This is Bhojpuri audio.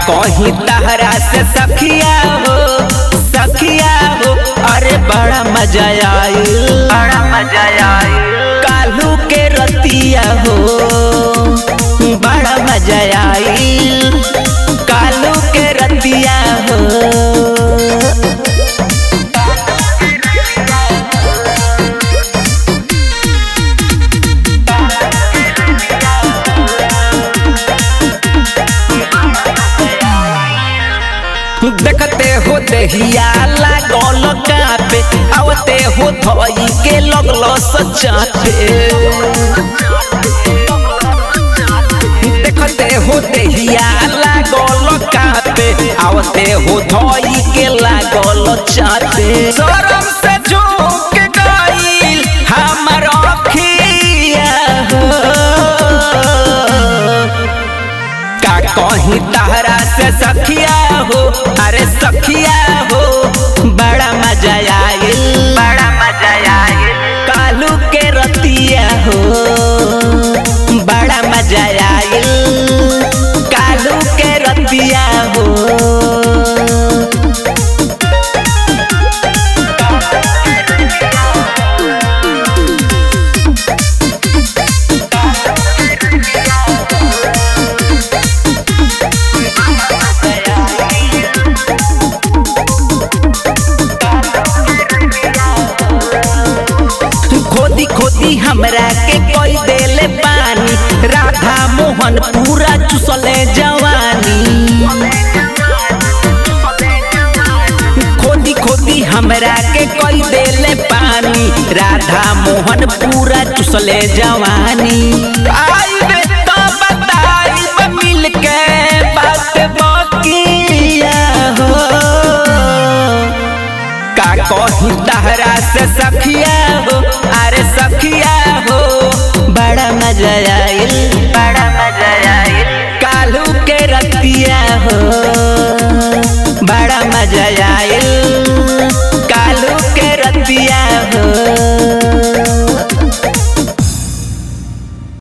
कहीं तहरा से सखिया हो सखिया हो अरे बड़ा मजा आइल बड़ा मजा आई कालू के रतिया हो बड़ा मजा आइल कालू के रतिया हो देखते हो देहिया लागल कापे आवते हो धोई के लगलो सचाते देखते हो देहिया लागल कापे आवते हो धोई के लागल चाते शरम से झुक गइल हमर अखिया हो का कहीं तहरा से सखिया हो अरे सखिया हो बड़ा मजा आइल बड़ा मजा आई कालू के रतिया हो बड़ा मजा आइल कालू के रतिया हो खोदी खोदी हमरा के कोई देले पानी राधा मोहन पूरा चुसले जवानी खोदी खोदी हमरा के कोई देले पानी राधा मोहन पूरा चुसले जवानी आई बे तो बताई मिल के बात बकिया हो का कहीं तहरा से सखिया हो अरे सखिया हो बड़ा मजा आइल बड़ा मजा आई कालू के रतिया हो बड़ा मजा आइल